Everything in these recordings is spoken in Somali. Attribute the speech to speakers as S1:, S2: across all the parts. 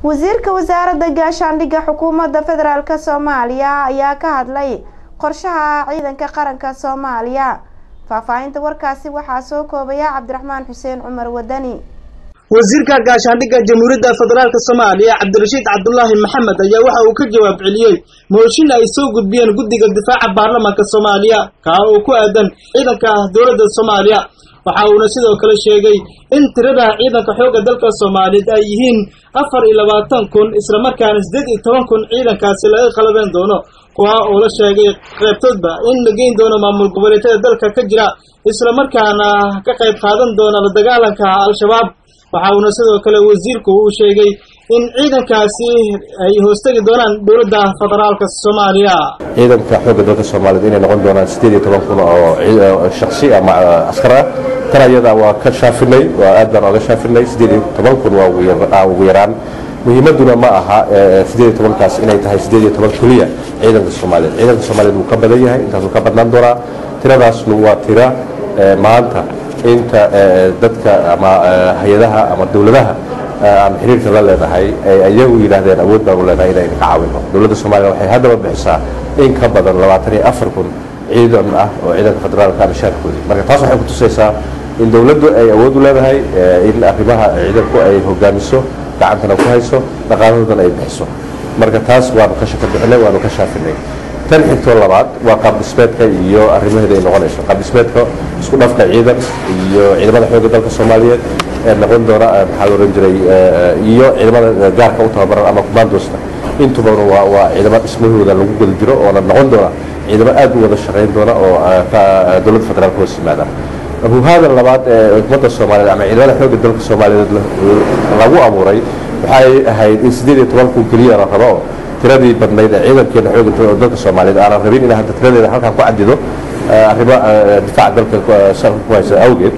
S1: wasiirka wasaaradda gaashaandhigga xukuumadda federaalk soomaaliya ayaa ka hadlay qorshaha ciidanka qaranka soomaaliya faahfaahinta warkaasi waxaa soo koobaya cabdiraxmaan xuseen cumar wadani
S2: wasiirka gaashaandhigga jamhuuriyadda federaalk soomaaliya cabdirashiid cabdulaahi maxamed ayaa waxa uu ka jawaab celiyey mooshin ay soo gudbiyeen guddiga difaaca baarlamaanka soomaaliya kaa oo ku aadan ciidanka dowladda soomaaliya waxa uuna sidoo kale sheegay in tirada ciidanka xoogga dalka soomaaliyeed ay yihiin afar iyo labaatan kun islamarkaana siddeed iyo toban kun ciidankaasi laga qalabeen doono kuwa oo la sheegay qaybtoodba in la geyn doono maamul goboleedyada dalka ka jira islamarkaana ka qayb qaadan doona la dagaalanka al-shabaab waxa uuna sidoo kale wasiirku uu sheegay in ciidankaasi ay hoostegi doonaan dowladda federaalka soomaaliya
S3: ciidanka xoogga dalka soomaaliyeed inay noqon doonaan siddeed iyo toban kun oo shaksi ama askar ah tan ayada waa ka shaafinay waa aad baan oga shaafinay siddeed iyo toban kun waa ugu yaraan muhiimaduna ma aha siddeed iyo tobankaas inay tahay siddeed iyo toban keliya ciidanka soomaaliyeed ciidanka soomaaliyeed wuu ka badan yahay intaasuu ka badnaan doonaa tiradaasnu waa tira maanta inta dadka ama hay-adaha ama dowladaha aan xiriirka la leenahay ay iyagu yidhaahdeen awood baanu leenahay inaynu ka caawino dowladda soomaaliya waxay haddaba bixisaa in ka badan labaatan iyo afar kun ciidan ah oo ciidanka federaalka mishaarkoodii marka taas waxay kutusaysaa in dowladdu ay awood u leedahay in arrimaha ciidanku ay hogaamiso gacantana ku hayso dhaqaalahoodana ay bixiso marka taas waanu ka shaka bixinay waanu ka shaafinay tan xigtoo labaad waa qaabdhismeedka iyo arrimaheeda ay noqonayso qaabdhismeedka isku dhafka ciidan iyo ciidamada xoogga dalka soomaaliyeed ee noqon doona maxaa la ohan jiray iyo ciidamada gaarka u tababaran ama commandosta intubana waa waa ciidamo dhismahooda lagu guda jiro oona noqon doona ciidamo aad u wada shaqayn doona oo dowladda federaalka hoos yimaada huhaada labaad ee ummadda soomaaliyeed ama ciidamada xoogga dalka soomaaliyeed lagu abuuray waxay ahayd in siddeed iyo toban kun keliya la rabo tiradii badnayd ee ciidankeena xoogga dalka soomaaliyeed aanan rabin in hadda tiradeeda halkan ku cadido arrimo difaaca dalka salka ku haysa awgeed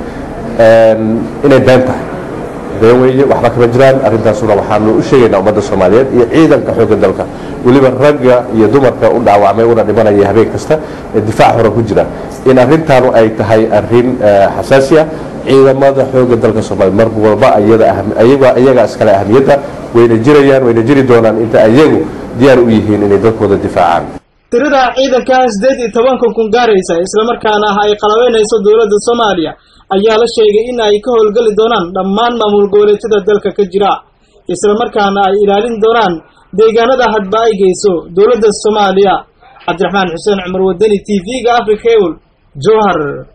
S3: inay been tahay been weeye waxba kama jiraan arrintaasuna waxaanu u sheegaynaa ummadda soomaaliyeed iyo ciidanka xoogga dalka weliba ragga iyo dumarka u dhaawacmay una dhimanaya habeen kasta ee difaac hore ku jira in arrintaanu ay tahay arrin xasaasi ah ciidamada xoogga dalka soomaaliya mar walba iyaga iskale ahamiyadda wayna jirayaan wayna jiri doonaan inta iyagu diyaar u yihiin inay dalkooda difaacaan
S2: tirada ciidanka siddeed iyo tobanka kun gaaraysa islamarkaana ay qalabeynayso dowladda soomaaliya ayaa la sheegay in ay ka howlgeli doonaan dhammaan maamul goboleedyada dalka ka jira islamarkaana ay ilaalin doonaan deegaanada hadba ay geyso dowladda soomaaliya cabdiraxmaan xuseen cumar wadani t v-ga africa ewl jowhar